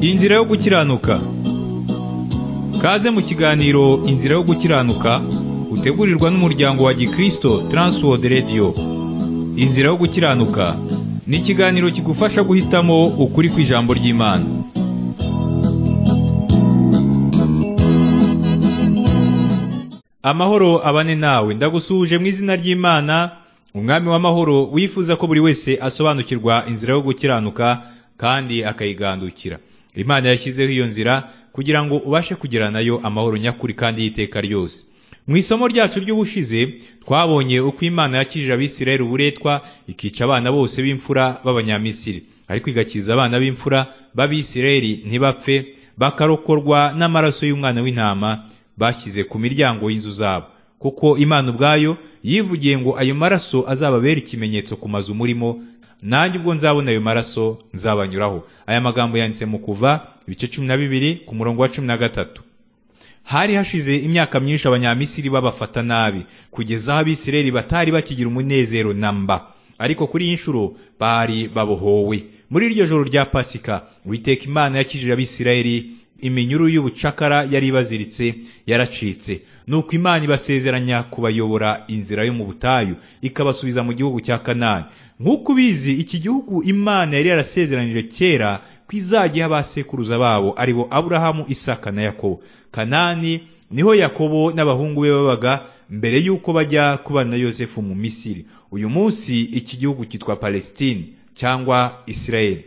inzira yo gukiranuka kaze mu kiganiro inzira yo gukiranuka utegurirwa n'umuryango wa gikristo Transworld Radio inzira yo gukiranuka ni ikiganiro kigufasha guhitamo ukuri kw'ijambo ry'imana amahoro abane nawe ndagusuhuje mu izina ry'imana umwami w'amahoro wifuza ko buri wese asobanukirwa inzira yo gukiranuka kandi akayigandukira imana yashyizeho iyo nzira kugira ngo ubashe kugera nayo amahoro nyakuri kandi y'iteka ryose mu isomo ryacu ry'ubushize twabonye uko imana yakijije abisirayeli uburetwa ikica abana bose b'imfura b'abanyamisiri ariko igakiza abana b'imfura b'abisirayeli ntibapfe bakarokorwa n'amaraso y'umwana w'intama bashyize ku miryango y'inzu zabo kuko imana ubwayo yivugiye ngo ayo maraso azababera ikimenyetso ku mazu murimo nanjye ubwo nzabona ayo maraso nzabanyuraho aya magambo yanditse mu kuva ibice cumi na bibiri ku murongo wa cumi na gatatu hari hashize imyaka myinshi abanyamisiri babafata nabi kugeza aho abisirayeli batari bakigira umunezero namba ariko kuri iyi nshuro bari babohowe muri iryo joro rya pasika uwiteka imana yakijije abisirayeli iminyuru y'ubucakara yari ibaziritse yaracitse nuko imana ibasezeranya kubayobora inzira yo mu butayu ikabasubiza mu gihugu cya kanani nk'uko ubizi iki gihugu imana yari yarasezeranije kera ko izajya abasekuruza babo ari bo aburahamu isaka na yakobo kanani niho yakobo n'abahungu be babaga mbere y'uko bajya kubana na yosefu mu misiri uyu munsi iki gihugu cyitwa palestine cyangwa isirayeli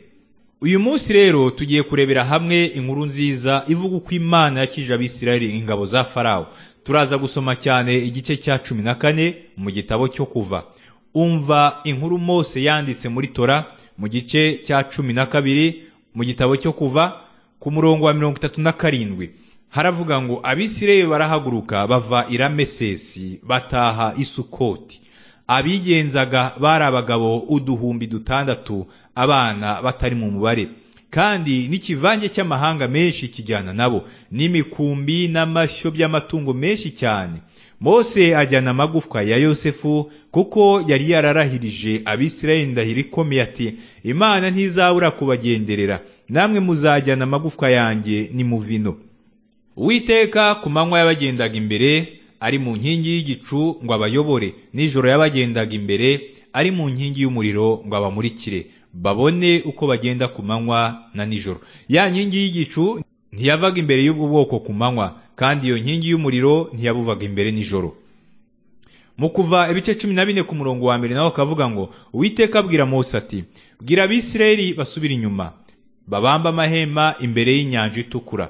uyu munsi rero tugiye kurebera hamwe inkuru nziza ivuga uko imana yakije abisirayeli ingabo za farawo turaza gusoma cyane igice cya cumi na kane mu gitabo cyo kuva umva inkuru mose yanditse muri tora mu gice cya cumi na kabiri mu gitabo cyo kuva ku murongo wa mirongo itatu na karindwi haravuga ngo abisirayeli barahaguruka bava i ramesesi bataha i sukoti abigenzaga bari abagabo uduhumbi dutandatu abana batari mu mubare kandi n'ikivange cy'amahanga menshi kijyana nabo n'imikumbi n'amashyo by'amatungo menshi cyane mose ajyana amagufwa ya yosefu kuko yari yararahirije abisirayeli ndahiro ikomeye ati imana ntizabura kubagenderera namwe muzajyana amagufwa yanjye ni mu vino uwiteka ku manywa y'abagendaga imbere ari mu nkingi y'igicu ngo abayobore nijoro yabagendaga imbere ari mu nkingi y'umuriro ngo abamurikire babone uko bagenda ku manywa na nijoro ya nkingi y'gicu ntiyavaga imbere y'ubwo bwoko ku manywa kandi iyo nkingi y'umuriro ntiyabuvaga imbere nijoro mu kuva ibice cumi na bine ku murongo wa mbere nawe akavuga ngo uwiteka abwira mose ati bwira abisirayeli basubire inyuma babamba amahema imbere y'inyanja itukura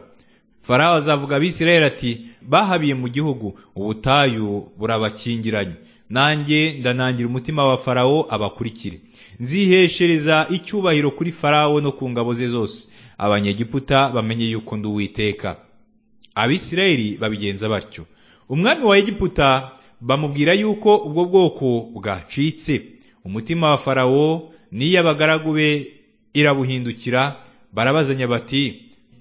farawo azavuga abisirayeli ati bahabiye mu gihugu ubutayu burabakingiranye nanjye ndanangira umutima wa farawo abakurikire nziheshereza icyubahiro kuri farawo no ku ngabo ze zose abanyegiputa bamenye yuko ndi uwiteka abisirayeli babigenza batyo umwami wa egiputa bamubwira yuko ubwo bwoko bwacitse umutima wa farawo n'iy'abagaragu be irabuhindukira barabazanya bati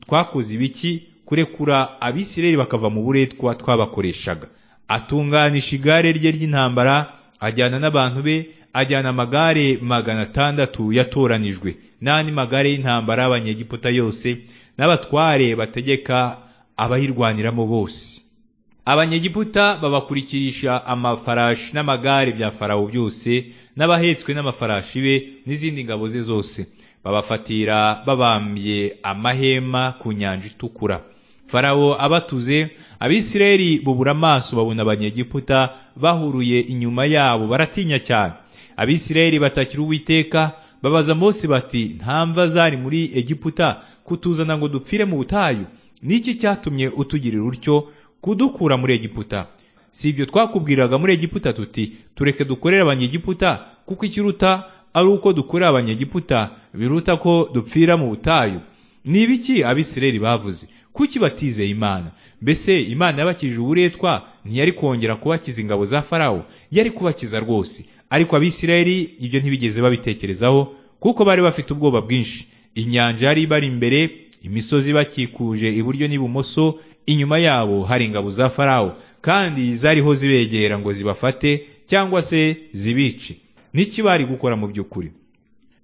twakoze ibiki kurekura abisirayeli bakava mu buretwa twabakoreshaga atunganisha igare rye ry'intambara ajyana n'abantu be ajyana amagare magana atandatu yatoranijwe n'andi magare y'intambara y'abanyegiputa yose n'abatware bategeka abayirwaniramo bose abanyegiputa babakurikirisha amafarashi n'amagare bya farawo byose n'abahetswe n'amafarashi be n'izindi ngabo ze zose babafatira babambye amahema ku nyanja itukura farawo abatuze abisirayeli bubura amaso babona abanyegiputa bahuruye inyuma yabo baratinya cyane abisirayeli batakira uwiteka babaza mose bati nta mva zari muri egiputa kutuzana ngo dupfire mu butayu niki cyatumye utugirira utyo kudukura muri egiputa si ibyo twakubwiraga muri egiputa tuti tureke dukorere abanyegiputa kuko ikiruta ari uko dukorera abanyegiputa biruta ko dupfira mu butayu ni ibiki abisirayeli bavuze kuki batizeye imana mbese imana yabakije uburetwa ntiyari kongera kubakiza ingabo za farawo yari kubakiza rwose ariko abisirayeli ibyo ntibigeze babitekerezaho kuko bari bafite ubwoba bwinshi inyanja yari ibari imbere imisozi bakikuje iburyo n'ibumoso inyuma yabo hari ingabo za farawo kandi zariho zibegera ngo zibafate cyangwa se zibice n'iki bari gukora mu by'ukuri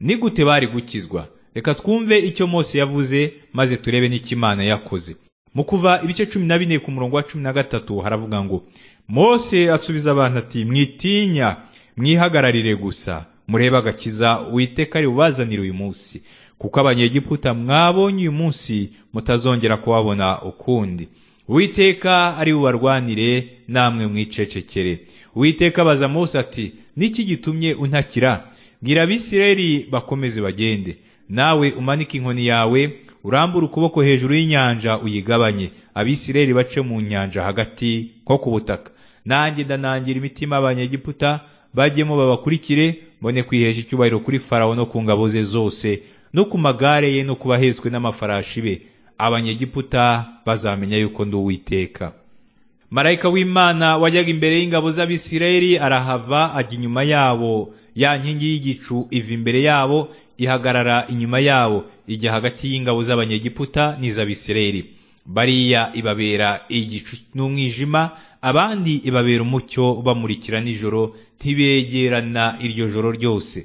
ni gute bari gukizwa reka twumve icyo mose yavuze maze turebe n'ikimana yakoze mu kuva ibice cumi na bine ku murongo wa cumi na gatatu haravuga ngo mose asubiza abantu ati mwitinya mwihagararire gusa murebe agakiza uwiteka ari bubazanire uyu munsi kuko abanyegiputa mwabonye uyu munsi mutazongera kuhabona ukundi Uwiteka ari bubarwanire namwe mwicecekere Uwiteka abaza Mose ati niki gitumye untakira bwira abisirayeli bakomeze bagende nawe umanike inkoni yawe urambure ukuboko hejuru y'inyanja uyigabanye abisirayeli bace mu nyanja hagati nko ku butaka nanjye ndanangira imitima abanyegiputa bajyemo babakurikire mbone kwihesha icyubahiro kuri farawo no ku ngabo ze zose no ku magare ye no kubahetswe n'amafarashi be abanyegiputa bazamenya yuko ndi uwiteka marayika w'imana wajyaga imbere y'ingabo z'abisirayeli arahava ajya inyuma yabo ya nkingi y'igicu iva imbere yabo ihagarara inyuma yabo ijya hagati y'ingabo z'abanyegiputa n'iz'abisirayeli bariya ibabera igicu n'umwijima abandi ibabera umucyo bamurikira nijoro ntibegerana iryo joro ryose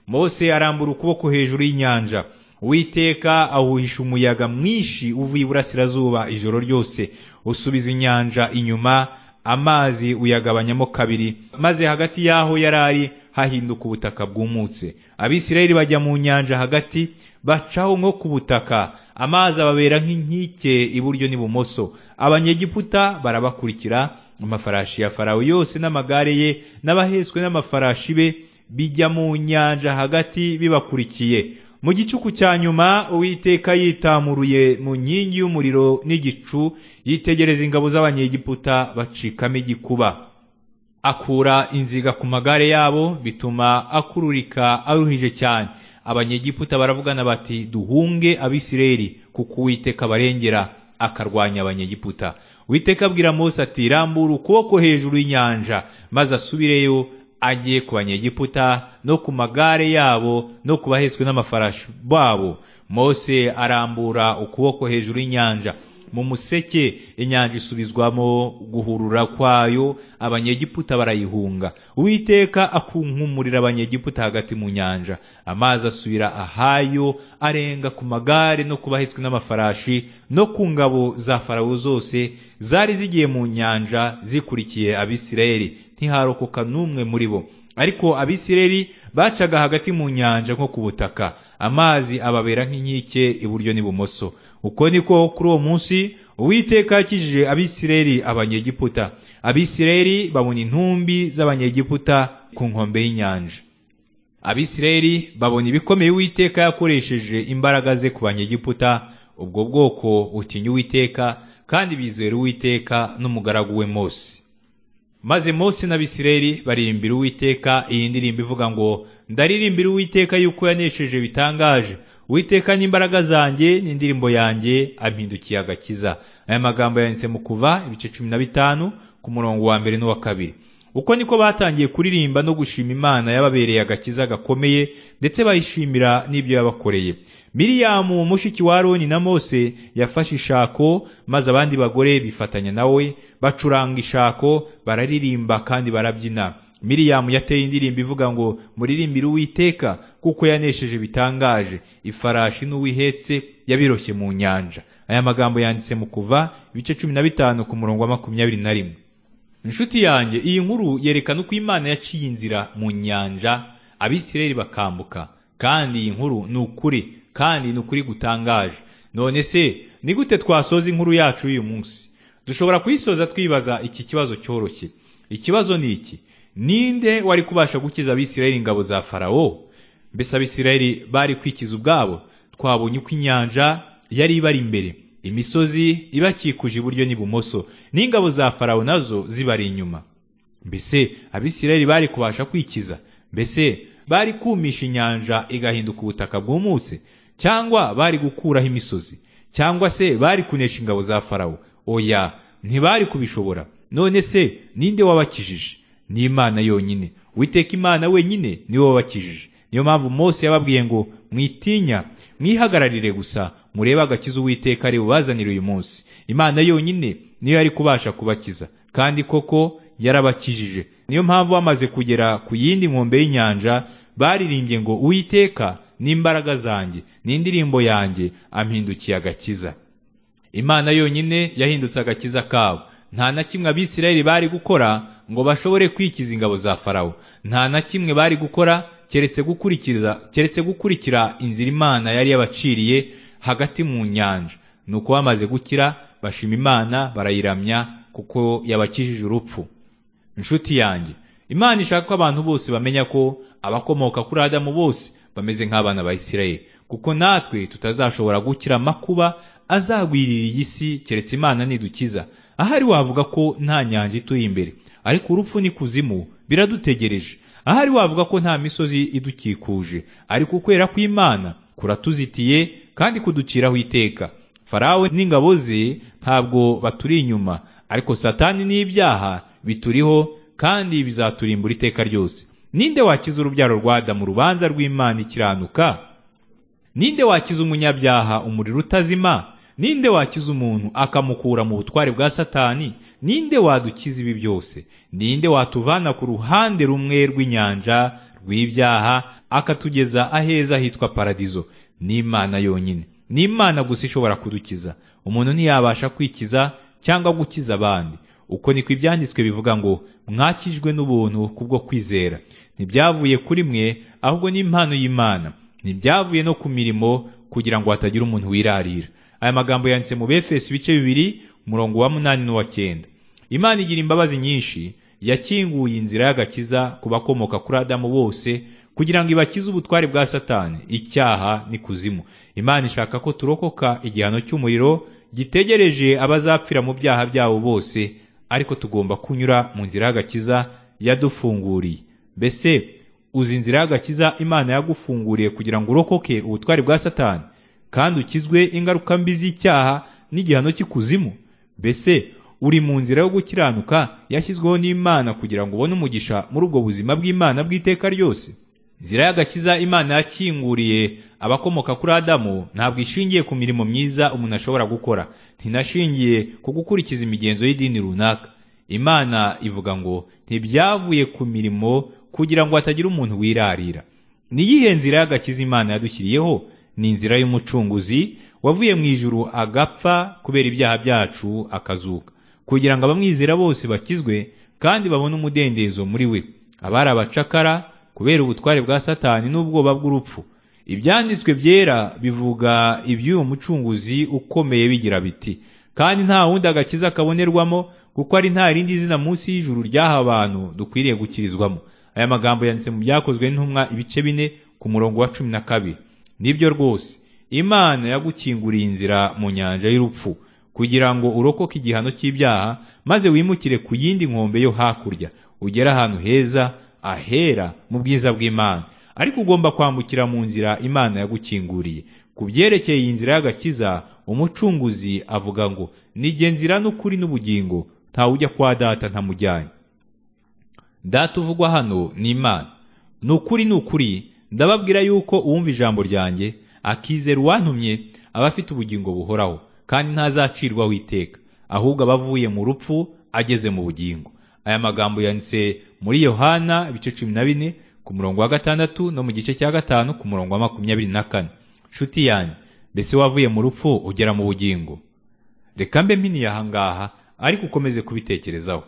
mose arambura ukuboko hejuru y'inyanja Uwiteka awuhisha umuyaga mwinshi uvuye iburasirazuba ijoro ryose usubiza inyanja inyuma amazi uyagabanyamo kabiri maze hagati y'aho yari ari hahinduka ubutaka bwumutse abisirayeli bajya mu nyanja hagati bacaho nko ku butaka amazi ababera nk'inkike iburyo n'ibumoso abanyegiputa barabakurikira amafarashi ya farawo yose n'amagare ye n'abahetswe n'amafarashi be bijya mu nyanja hagati bibakurikiye mu gicuku cya nyuma uwiteka yitamuruye mu nkingi y'umuriro n'igicu yitegereza ingabo z'abanyegiputa bacikamo igikuba akura inziga ku magare yabo bituma akururika aruhije cyane abanyegiputa baravugana bati duhunge abisireri kuko uwiteka abarengera akarwanya abanyegiputa uwiteka abwira mose ati rambura ukuboko hejuru y'inyanja maze asubireyo agiye ku banyegiputa no ku magare yabo no ku bahetswe n'amafarashi babo mose arambura ukuboko hejuru y'inyanja mu museke inyanja isubizwamo guhurura kwayo abanyegiputa barayihunga uwiteka akunkumurira abanyegiputa hagati mu nyanja amazi asubira ahayo arenga ku magare no ku bahetswe n'amafarashi no ku ngabo za farawo zose zari zigiye mu nyanja zikurikiye abisirayeli ntiharokoka n'umwe muri bo ariko abisireri bacaga hagati mu nyanja nko ku butaka amazi ababera nk'inkike iburyo n'ibumoso uko niko kuri uwo munsi uwiteka yakijije abisireri abanyegiputa abisireri babona intumbi z'abanyegiputa ku nkombe y'inyanja abisireri babona ibikomeye uwiteka yakoresheje imbaraga ze ku banyegiputa ubwo bwoko butinya uwiteka kandi bizera uwiteka n'umugaragu we mose maze mose n'abisirayeli baririmbira uwiteka iyi ndirimbo ivuga ngo ndaririmbira uwiteka yuko yanesheje bitangaje uwiteka n'imbaraga zanjye n'indirimbo yanjye ampindukiye agakiza aya magambo yanditse mu kuva ibice cumi na bitanu ku murongo wa mbere n'uwa kabiri uko niko batangiye kuririmba no gushima imana yababereye agakiza gakomeye ndetse bayishimira n'ibyo yabakoreye miriyamu mushiki wa aroni na mose yafashe ishako maze abandi bagore bifatanya nawe bacuranga ishako bararirimba kandi barabyina miriyamu yateye indirimbo ivuga ngo muririmbire uwiteka kuko yanesheje bitangaje ifarashi n'uwihetse yabiroshye mu nyanja aya magambo yanditse mu kuva ibice cumi na bitanu ku murongo wa makumyabiri na rimwe inshuti yanjye iyi nkuru yerekana uko imana yaciye inzira mu nyanja abisirayeli bakambuka kandi iyi nkuru ni ukuri kandi ni ukuri gutangaje none se ni gute twasoza inkuru yacu y'uyu munsi dushobora kuyisoza twibaza iki kibazo cyoroshye ikibazo ni iki ninde wari kubasha gukiza abisirayeli ingabo za farawo mbese abisirayeli bari kwikiza ubwabo twabonye uko inyanja yari ibari imbere imisozi ibakikuje iburyo n'ibumoso n'ingabo za farawo nazo zibari inyuma mbese abisirayeli bari kubasha kwikiza mbese bari kumisha inyanja igahinduka ubutaka bwumutse cyangwa bari gukuraho imisozi cyangwa se bari kunesha ingabo za farawo oya ntibari kubishobora none se ninde wabakijije ni imana yonyine witeka imana wenyine niwe wabakijije niyo mpamvu mose yababwiye ngo mwitinya mwihagararire gusa murebe agakiza uwiteka ari bubazanire uyu munsi imana yonyine niyo yari kubasha kubakiza kandi koko yarabakijije niyo mpamvu bamaze kugera ku yindi nkombe y'inyanja baririmbye ngo uwiteka n'imbaraga zanjye n'indirimbo yanjye ampindukiye agakiza imana yonyine yahindutse agakiza kabo nta na kimwe abisirayeli bari gukora ngo bashobore kwikiza ingabo za farawo nta na kimwe bari gukora keretse gukurikiza keretse gukurikira inzira imana yari yabaciriye hagati mu nyanja nuko bamaze gukira bashima imana barayiramya kuko yabakijije urupfu inshuti yanjye imana ishaka ko abantu bose bamenya ko abakomoka kuri adamu bose bameze nk'abana ba isirayeli kuko natwe tutazashobora gukira amakuba azagwirira iyi si keretse imana nidukiza ahari wavuga ko nta nyanja ituye imbere ariko urupfu n'ikuzimu biradutegereje ahari wavuga ko nta misozi idukikuje ariko ukwera kw'imana kuratuzitiye kandi kuduciraho iteka farawe n'ingabo ze ntabwo baturi inyuma ariko satani n'ibyaha bituriho kandi bizaturimbura iteka ryose ninde wakiza urubyaro rwa adamu urubanza rw'imana ikiranuka ninde wakiza umunyabyaha umuriro utazima ninde wakiza umuntu akamukura mu butware bwa satani ninde wadukiza ibi byose ninde watuvana ku ruhande rumwe rw'inyanja rw'ibyaha akatugeza aheza hitwa paradizo n'imana yonyine ni imana gusa ishobora kudukiza umuntu ntiyabasha kwikiza cyangwa gukiza abandi uko niko ibyanditswe bivuga ngo mwakijwe n'ubuntu kubwo kwizera ntibyavuye kuri mwe ahubwo ni impano y'imana ntibyavuye no ku mirimo kugira ngo hatagira umuntu wirarira aya magambo yanditse mu befeso ibice bibiri umurongo wa munani n'uwa cyenda imana igira imbabazi nyinshi yakinguye inzira y'agakiza ku bakomoka kuri adamu bose kugira ngo ibakize ubutware bwa satani icyaha n'ikuzimu imana ishaka ko turokoka igihano cy'umuriro gitegereje abazapfira mu byaha byabo bose ariko tugomba kunyura mu nzira y'agakiza yadufunguriye mbese uzi inzira y'agakiza imana yagufunguriye kugira ngo urokoke ubutware bwa satani kandi ukizwe ingaruka mbi z'icyaha n'igihano cy'ikuzimu mbese uri mu nzira yo gukiranuka yashyizweho n'imana kugira ngo ubone umugisha muri ubwo buzima bw'imana bw'iteka ryose inzira y'agakiza imana yakinguriye abakomoka kuri adamu ntabwo ishingiye ku mirimo myiza umuntu ashobora gukora ntinashingiye ku gukurikiza imigenzo y'idini runaka imana ivuga ngo ntibyavuye ku mirimo kugira ngo hatagira umuntu wirarira niyihe nzira y'agakiza imana yadushyiriyeho ni inzira y'umucunguzi wavuye mu ijuru agapfa kubera ibyaha byacu akazuka kugira ngo abamwizera bose bakizwe kandi babone umudendezo muri we abari abacakara kubera ubutware bwa satani n'ubwoba bw'urupfu ibyanditswe byera bivuga iby'uyu mucunguzi ukomeye bigira biti kandi nta wundi agakiza kabonerwamo kuko ari nta rindi zina munsi y'ijuru ryaha abantu dukwiriye gukirizwamo aya magambo yanditse mu byakozwe n'intumwa ibice bine ku murongo wa cumi na kabiri nibyo rwose imana yagukinguriye inzira mu nyanja y'urupfu kugira ngo urokoke igihano cy'ibyaha maze wimukire ku yindi nkombe yo hakurya ugere ahantu heza ahera mu bwiza bw'imana ariko ugomba kwambukira mu nzira imana yagukinguriye ku byerekeye iyi nzira y'agakiza umucunguzi avuga ngo nige nzira n'ukuri n'ubugingo ntawujya kwa data ntamujyanye data uvugwa hano ni imana ni ukuri ni ukuri ndababwira yuko uwumva ijambo ryanjye akizera uwantumye aba afite ubugingo buhoraho kandi ntazacirwaho iteka ahubwo aba avuye mu rupfu ageze mu bugingo aya magambo yanditse muri yohana ibice cumi na bine ku murongo wa gatandatu no mu gice cya gatanu ku murongo wa makumyabiri na kane nshuti yanjye mbese wavuye mu rupfu ugera mu bugingo reka mbe mpiniye ahangaha ariko ukomeze kubitekerezaho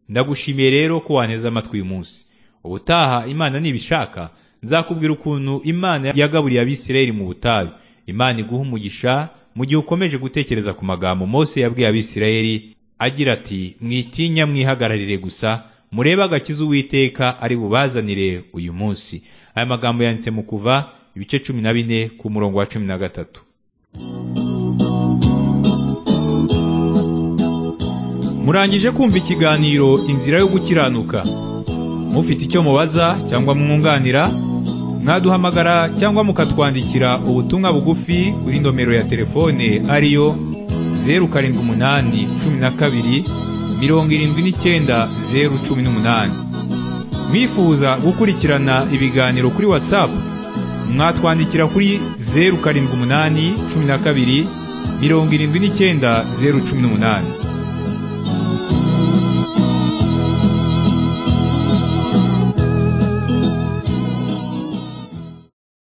ndagushimiye rero ko wanteze amatwi uyu munsi ubutaha imana nibishaka nzakubwira ukuntu imana yagaburiye abisirayeli mu butayu imana iguha umugisha mu gihe ukomeje gutekereza ku magambo mose yabwiye abisirayeli agira ati mwitinya mwihagararire gusa murebe agakiza uwiteka ari bubazanire uyu munsi aya magambo yanditse mu kuva ibice cumi na bine ku murongo wa cumi na gatatu murangije kumva ikiganiro inzira yo gukiranuka mufite icyo mubaza cyangwa mwunganira mwaduhamagara cyangwa mukatwandikira ubutumwa bugufi kuri nomero ya telefone ariyo zeru karindwi umunani cumi na kabiri mirongo irindwi n'icyenda zeru cumi n'umunani mwifuza gukurikirana ibiganiro kuri watsapu mwatwandikira kuri zeru karindwi umunani cumi na kabiri mirongo irindwi n'icyenda zeru cumi n'umunani